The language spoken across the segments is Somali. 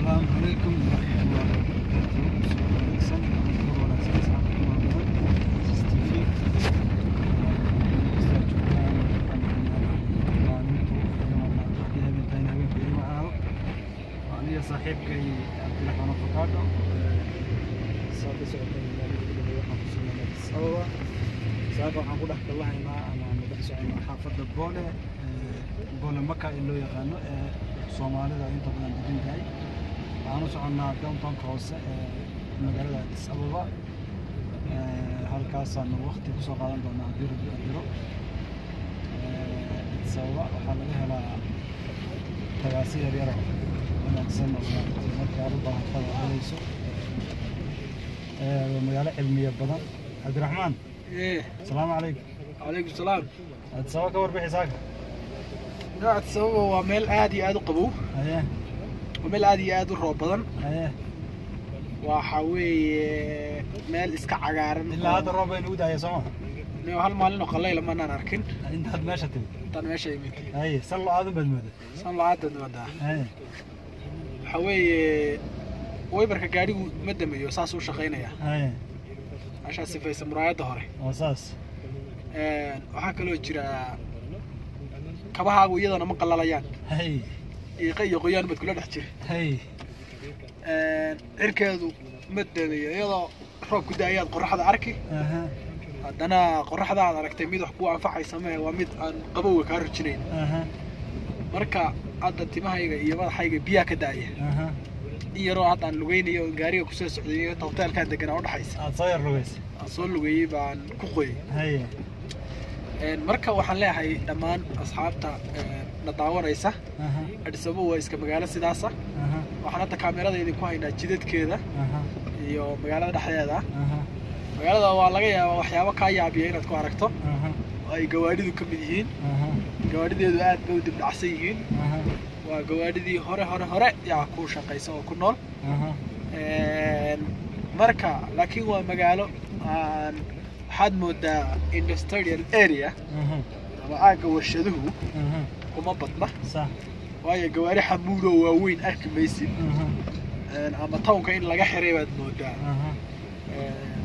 asalaamu calaykum waraxmatullaahi wabarakaatuh soo wanaagsan war wanaagsan saxaabka maamulan ss t v kasta joogaan maalintu habeentaan habeenka ima aho aniga saaxiibkay cabdiraxmaan afakaadho saa ka socotay magaalada waxaan ku sugnay addis ababa saaka waxaan ku dhex kallahaynaa ama aan dhex soconaa xaafadda boole boole maka ee loo yaqaano ee soomaalida inta badan degan tahay waxaan u soconnaa downtownka hoose ee magaalada addis ababa halkaasaan waqti kusoo qaadan doonaa haddii rabbi adiro addis ababa waxaa laga helaa tagaasi yaryaro wanaagsan oo maaragtay markii aad u baahatada helayso waa magaalo cilmiya badan cabdiraxmaan ايه asalaamu calaykum عليكم السلام addis ababa ka warbixi saaka نوع السبب هو ميل عادي عادي قبو haye وميل عادي عادي روب بدن haye وحاوي ميل اسكا عقارن ilaa hadda roob baynu u daaya sooma نيو هل مالين قليل لما انا اركن intaad meesha timid انت ماشي يمين haye sal lo aadan baad mooda سان لا عاد نودا haye حاوي ويبرك gaadhigu ma damayo saas uu shaqeynaya haye ashaa sifaysa muraayada hore oo saas een waxa kaloo jira kabahaagu iyadana ma qalalayaan haye iiqa iyo qoyaan bad kula dhex jira haye een cirkeedu ma damayo iyadoo roobku daayaad qoraxda arki aha haddana qoraxda aad aragtay mid wax kuu anfacaysa mahe waa mid aan qabowga kaa rujinayn aha marka hadda timahayga iyo madaxayga biyaa ka daaya aha in yaroo hadda aan lugeynayo oo gaariga kusoo socday iyo hoteelkaan deganaa udhexaysa aad soo yar lugaysa aan soo lugeeyey baan ku qoyay haye Een, marka waxaan leeyahay dhammaan asxaabta een, na daawanaysa aha Addis Ababa waa iska magaalo sidaasa aha waxaan hadda kaamirada idinku haynaa jidadkeeda aha iyo magaalada dhexdeeda aha magaalada waa laga yaabaa waxyaabo kaa yaabiya inaad ku aragto aha oo ay gawaadhidu ka mid yihiin aha gawaadhideedu aad bay u dibdhacsan yihiin aha waa gawaadhidii hore hore hore yaa ku shaqaysa oo ku nool aha Een, marka laakiin waa magaalo aan waxaad moodaa industrial area aha ama aagga warshaduhu aha kuma badna sax waayo gawaari xamuudo waaweyn arki maysid aha Een, ama townka in laga xiray baad moodaa aha Een,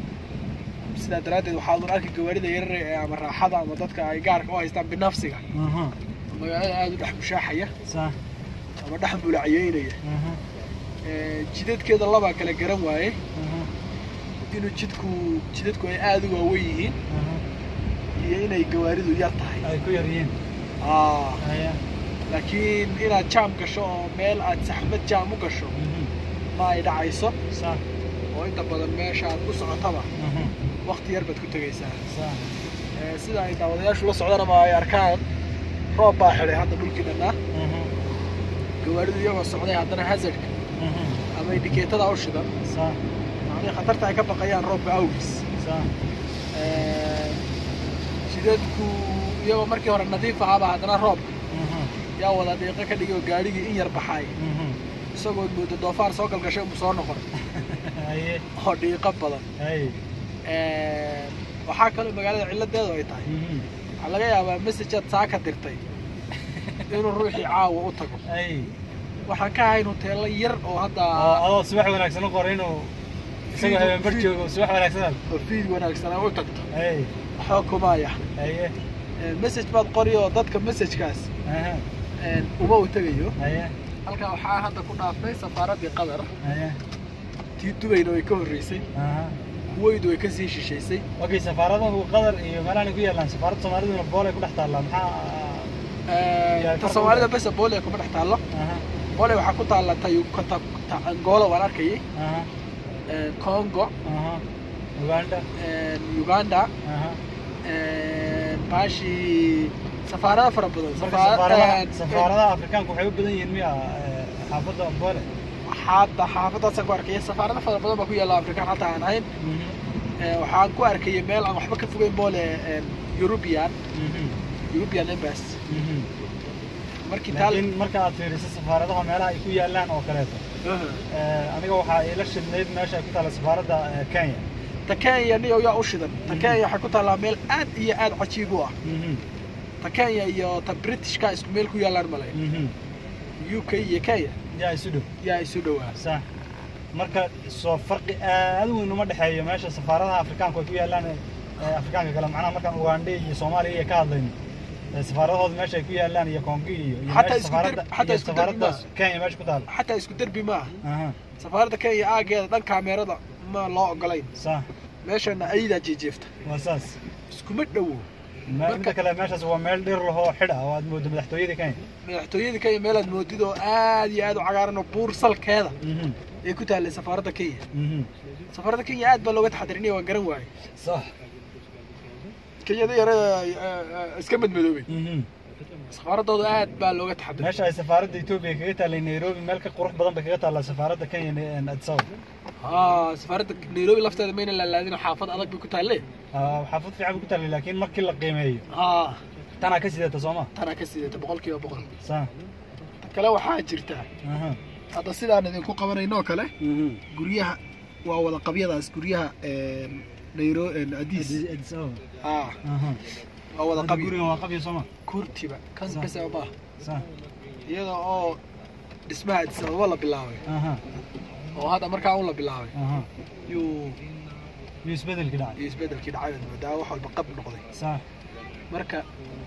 sidaa daraaddeed waxaad un arki gawaarida yarar ee ama raaxada ama dadka ay gaarka u haystaan binafsiga aha magaalada aada u dhex mushaaxaya sax ama dhex mulaciyeynaya aha Een, jidadkeeda labaa kala garan waaye aha inuu jidku jidadku ay aada u waaweyn yihiin aha iyo inay gawaaridu yar tahay ay ku yar yihiin Aa, haye laakiin inaad jaam gasho oo meel aad saxmad jaam u gasho mhm ma ay dhacayso sax oo inta badan meesha aad ku socotaba aha waqti yar baad ku tegaysaa sax Ee, sida ay daawadayaashu la socdaan ama ay arkaan roob baa xidhay hadda dhulkii dhannaa aha gawaaridu iyagoo socday haddana hazardka aha ama indikeetada u shidan sax macnii khatarta ay ka baqayaan roobka awgiis sax Ee, jidadku iyagoo markii hore nadiif ahaaba haddana roobka aha yaa wada dhiiqo ka dhigay oo gaadhigii in yar baxay mhm isagoo moodo doofaar soo galgashay unbu soo noqon haye oo dhiiqo badan haye Ee, waxaa kaloo magaalada cilladeedu ay tahay mhm waxaa laga yaabaa messageaad saa ka dirtay inuu ruuxii caawa u tago haye waxaan ka ahayn hoteelo yar oo hadda oo adoo subax wanaagsan u qoray inuu isagoo habeen bar joogo subax wanaagsan oo fiid wanaagsanaa u tagto haye waxoo kumaya haye Ee, message baad qori oo dadka messagekaas aha ee, uma u tegayo haye halkaa waxaa hadda ku dhaafay safaaraddii qatar haye tii dubayna way ka horreysay aha kuweydu way kasii shishaysay okay safaaradahu qatar iyo meelahan ay ku yaalaan safaaradda soomaaliduna bool ay ku dhex taallaa maxaa Ee, Yaa ta kor soomaalida u- besa boole kuma dhex taallo aha boole waxaa ku taalla tayu ta ta angola waan arkayay aha Ee, congo aha uganda Ee, uganda aha Ee, baashi safaarada fara badan marka Safaar- safaaradaha ee, safaaradaha afrikaanka waxay u badan yihiin miya eh, xaafadda boole hadda xaafadaasaan ku arkaya safaarada fara badan baa ku yaalla afrikaan hataa aan ahayn mhm Ee, waxaan ku arkayay meel aan waxba ka fogeyn boole ee, European mhm European embassy mhm markii taal laakiin marka aad fiiriso safaaradaha meelaha ay ku yaalaan oo kaleeto Aha. eh, aniga waxaa ila shidnayd meesha ay ku taalla safaaradda eh, kenya ta kenya niyo yaa u shidan ta kenya waxay ku taallaa meel aad iyo aad cajiib u ah mhm ta kenya iyo ta britishka isku meel ku yaallaan malay mhm u k iyo kenya yaa isu dhow yaa isu dhowaa sax marka soo farqi aad u weyn uma dhexeeyo meesha safaaradaha afrikaanku ay ku yaalaan ee afrikaanka kale macnaha markaan ugandhe iyo soomaaliya iyo ka hadlayno ee safaaradahooda meesha ay ku yaalaan iyo kongi iyo iyo Xataa meesha isku safaaradda dar- xataa iyo isku darbi safaaradda maaha. kenya meesha ku taal xataa isku derbi maaha aha safaaradda kenya aageeda dhan kaameerada ma loo ogolayn sax meeshana ayadaa jeejeefta waa saas iskuma dhowo Ma- Marka- midda kale meeshaas waa meel dhir lahoo xidh ah oo aad moodo madaxtooyada kenya madaxtooyada kenya meelaad moodid oo aad iyo aad u cagaaran oo buur salkeeda mhm ay ku taallay safaaradda kenya mhm safaaradda kenya aad baa looga taxadirinaya waan garan waaye sax kenyada yare iska madmadoobay mhm safaaradooda aad baa looga taxadiray meesha ay safaaradda etoobiya kaga taallay nairobi meel ka qurux badan bay kaga taallaa safaaradda kenya ee addis ababa haa safaaradda nairobi lafteeda mayna laalaadin xaafad adag bay ku taalle Ah, xaafad fiican bay ku taallay laakiin markii la qiimeeyo haa tanaa ka sidata sooma tanaa ka sidata boqol kiiba boqol sa ta kale waxaa jirta aha hadda sidaan idinku qabanayno oo kale mhm guryaha waa wada qabyadaas guryaha nairo adiis Addis Addis Ababa haa aha waa wada Hadda qabyo gurigan waa qabyo sooma kurtiba kan Sa- kasaba maaha sa iyada oo dhismaha addis ababa la bilaabay aha oo hadda markaa un la bilaabay aha yuu iyo isbedelki dhacay iyo isbedelkii dhacay baad moodaa wax walba qab noqday sa marka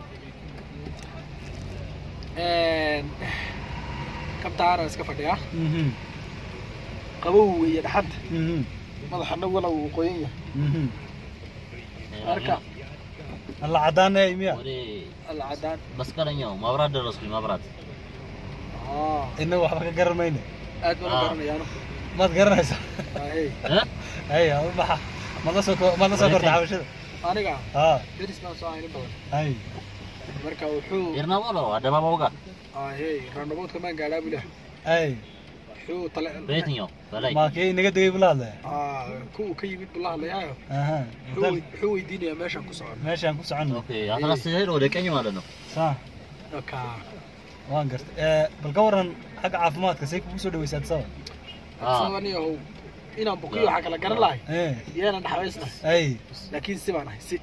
kabtaana iska fadhiyaa mhm qabow iyo dhaxanta mhm madaxana wala uu qoyan yahay mhm marka alla cadaanay miya ወደ alla cadaan መስቀለኛው መብራት ደረስኩኝ መብራት aa inaga waxba ka garan mayne aad baan u Ah. garanayaano maad garanaysaa hey እ? hay adu maxa maad la soo ko- maad la soo korta xabashada aniga ha deris baan soo haynin badan hay marka wuxuu ኤርናሞሎ አደባባዩ ጋር aa hey raandaboodka maan gaadhaa bulah hay wuxuu tale በየትኛው በላይ maa kii inaga degay bula hadlaya aa kuwa ka yimid buu la hadlayaayo aha wuxuu wey- wuxuu weydiinayaa meeshaan ku socon meeshaan ku soconno ኦኬ አስራ ስትሄድ ወደ ቀኝ ማለት ነው sa marka waan gartay Eh, bal ka waran xagga caafimaadka say kugu soo dhaweysa addis ababa አዎ። sabaniyahow inaan buqiyo waxaa kala garan lahay Eh, iyaanan dhaxbaysnahay hay laakiin si baan ahay si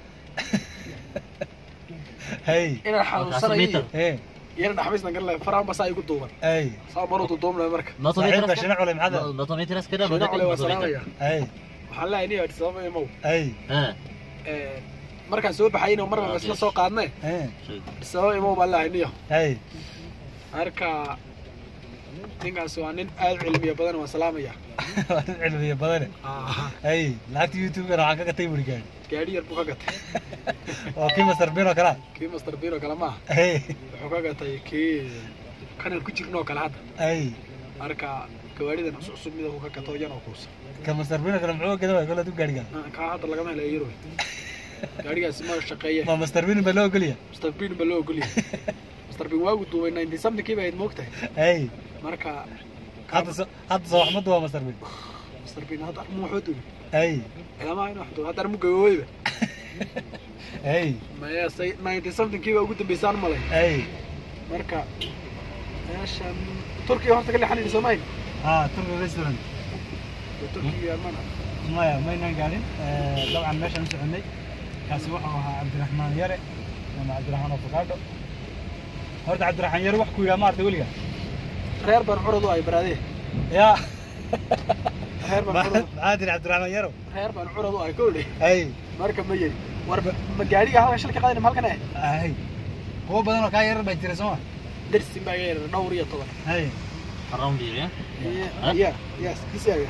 hay inaan xanuunsanayo iyo meter. eh iyaanan dhaxbaysnan garan lahay faraan basaa igu duuban hay saa maruu duduubnaya marka መቶ ሜትር saaxiibka አስከ- shina culay maxaad መቶ ሜትር አስከዳል ወደ shina ቀኝ cule waa መቶ ሜትር salaamaya hay waxaan leeyahay niyo sababa imow hay እ፣ markaan soo baxayna mar baba isla soo qaadne eh sababa imow baan leeyahay niyo hay marka ninkaas waa nin aad u cilmiya badan waan salaamaya waa dad cilmiya badane hay lacagta youtube-gana waxaan ka gatay buri gaari gaadhi yar buu ka gatay oo kii master bin oo kalea kii master biro kale maaha hay wuxuu ka gatay kii kanan ku jirnoo kale hadda hay marka gawaaridan cusub cusub mida uu ka gato yan oo kuusa ka master bin oo kale muxuu gada waay koladu gaariga kaa hadda lagama helayo yaro gaarigaasi ma shaqeeye ma master bin baa loo ogoliya master bin ba loo ogolyahay master bin waagu duubay ninety something kii ba ahayd moogtahay hay marka hadda so hadda soo waxmadu waa master bin master bin hadda armu wuxuu duubay hay ilamaha inuu wax duubay hadda armu gaboobeyba hay maya say ninety something kii baa ugu dambeysaan malay hay marka meeshan turkiga horta ka leexanayna soomaali ha turki restaurant turkiga mana maya maynaan gaarin Eh, dabcan meeshaan u soconay kaasi wuxuu ahaa cabdiraxmaan yare ama cabdiraxmaan afakaadho horta cabdiraxmaan yare wax ku yidhaha ma artay weliga reer baan curad u ay baraadee ya reer baan curad maxaa tiri cabdiraxmaan yaro reer baan curad u ay kowdhe hay marka ma yeri war ma gaadhiga halka shilka qaadayna ma halkan eh hay kuwo badan oo kaa yarar baa jira sooma dersin baa iga yarar dhowr iyo toban hay አራውንድ ኤሪያ ya yes kisaaga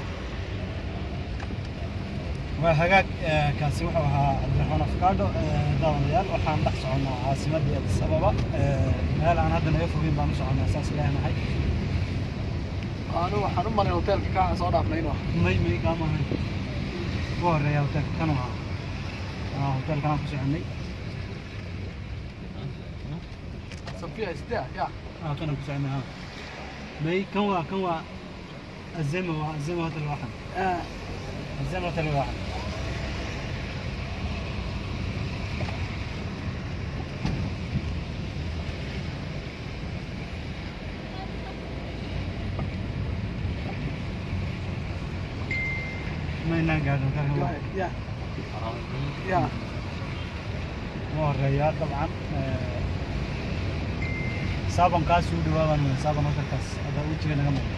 waa hagaag eh, kaasi wuxuu ahaa cabdiraxmaan afakaadho daawadayaal waxaan dhex soconnaa caasimadii addis ababa Eh, meel aan hadda naga fogeyn baan u soconnaa saas leenahay anu waxaan u malay hoteelka ka aan soo dhaafnay inuu may may kaama ahayn ugu horeeya hoteelka kan ahaa Ah, hoteelkan aan ku soconay sofia istia ya ah kan aan ku soconay ha may kan waa kan waa azema waa azema hotel waaxan azema hotel waaxan maynaan gaadhin hotelkan waa ya አራውንድ ya ugu horeeya dabcan saaban kaas u dhawaabaan weyn saaban halkaas ada wejiga naga muuqda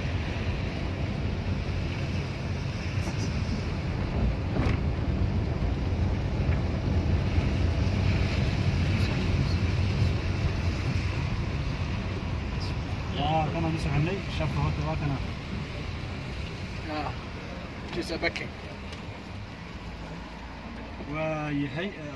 yaa kana u soconay shafka horta waa kana Ah, Jisa Bekke. waa yahay